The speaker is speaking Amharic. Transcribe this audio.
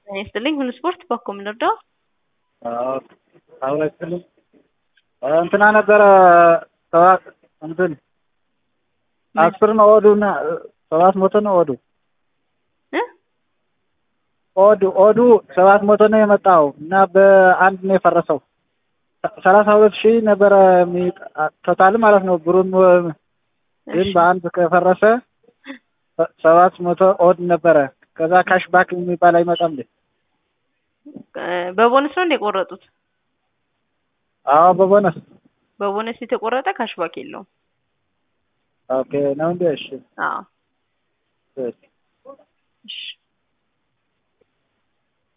ጤና ይስጥልኝ ሁሉ ስፖርት በኮ የምንወደው አሁን አይስጥልኝ እንትና ነበረ ሰባት እንትን አስር ነው ኦዱና ሰባት መቶ ነው ኦዱ እ ኦዱ ኦዱ ሰባት መቶ ነው የመጣው እና በአንድ ነው የፈረሰው። ሰላሳ ሁለት ሺህ ነበረ ቶታል ማለት ነው። ብሩን ግን በአንድ ከፈረሰ ሰባት መቶ ኦድ ነበረ። ከዛ ካሽ ባክ የሚባል አይመጣም እንዴ? በቦነስ ነው እንደ የቆረጡት? አዎ በቦነስ በቦነስ የተቆረጠ ካሽባክ የለውም። ኦኬ ነው እንዴ? እሺ አዎ እሺ እሺ